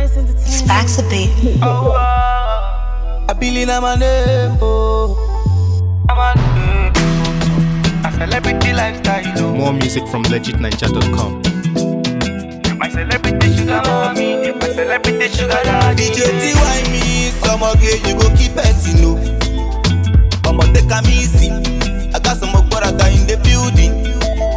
Spice Entertainment. Facts a bit. Oh, uh, I believe in my name, oh. I'm a a celebrity lifestyle. oh. More music from legitninja.com. My celebrity sugar mommy, my celebrity sugar daddy. DJ TY me, some okay, you go keep person, no. I'ma take a easy. I got some more brother in the building.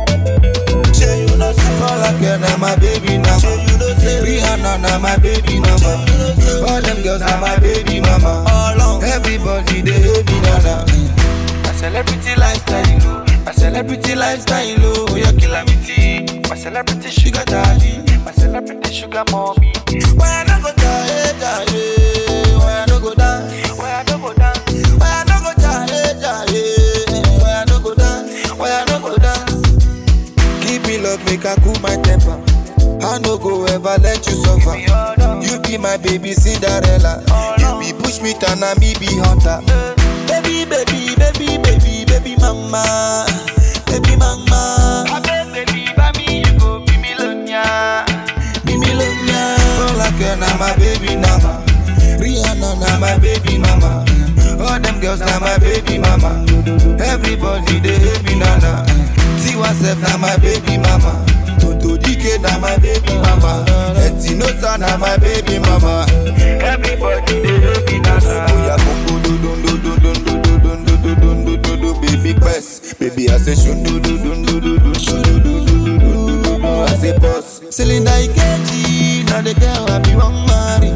Say you know, say all I care now, my baby now. Say you know, say Rihanna now, my baby mama. All them girls now, my baby mama. All on everybody, they hate me now. now. My celebrity lifestyle, oh. My celebrity lifestyle, oh. Yeah, calamity. My celebrity sugar daddy, my celebrity sugar mommy. Why I no go die, die? Why I no go die? Where I don't go down, Why I no go die, die? Why I no go dance? Why I no go dance? Keep me love, make I cool my temper. I no go ever let you suffer. me all down. You be my baby Cinderella. You be push me turn and me be hunter. Baby, baby, baby, baby, baby mama, baby mama. I beg, baby, by me, you go be millionaire. Be me love ya. All I care now my baby mama. Rihanna now my baby mama. All them girls now my baby mama. Everybody they hate me now now. Tiwa Sef now my baby mama. Toto Dike now my baby mama. Etinosa now my baby mama. Everybody they hate me now. Oya koko do do do do do do do do do do do do do do baby quest. Baby I say shun do do do do do do do do do do do do do do I say boss. Cylinder Ikeji, now the girl I be one marry.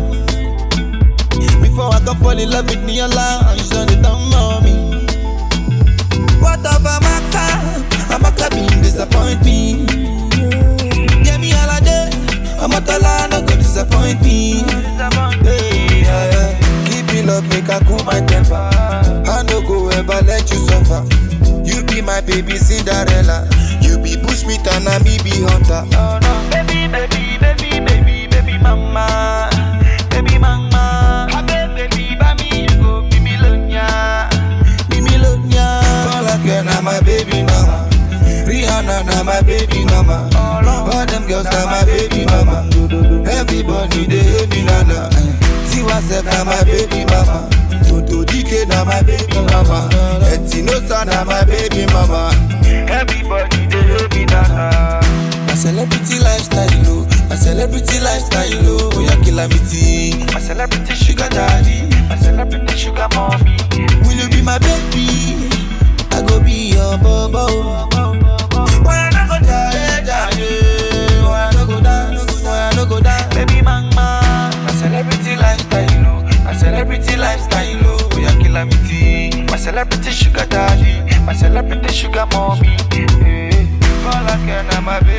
Before I go fall in love with Niola, and she done it down on me. What of Amaka? Amaka been disappoint me. Get me all a day. Amatola no go disappoint me. Hey, yeah, yeah. Keep me love, make I cool my temper. I no go ever let you suffer. You be my baby Cinderella. You be push me turn and me be hunter. Oh no, baby, baby, baby, baby, baby, mama, baby, mama. I beg, baby, by me, you go be millionaire. Be me love ya. All I care now my baby mama. Rihanna now my baby mama. All them girls now my baby mama. Everybody they hate me now now. Tiwa Sef now my baby mama. Toto Dike now my baby mama. Etinosa now my baby mama. Everybody they hate me now. My celebrity lifestyle, oh. My celebrity lifestyle, oh. Oh, yeah, calamity. My celebrity sugar daddy, my celebrity sugar mommy. Will you be my baby? I go be your bobo. Why I no go die, die? Why I no go dance? Why I no go dance? Baby, mama, my celebrity lifestyle, oh. My celebrity lifestyle, oh. Yeah, calamity. My celebrity sugar daddy, my celebrity sugar mommy. Hey, all I care now, my baby.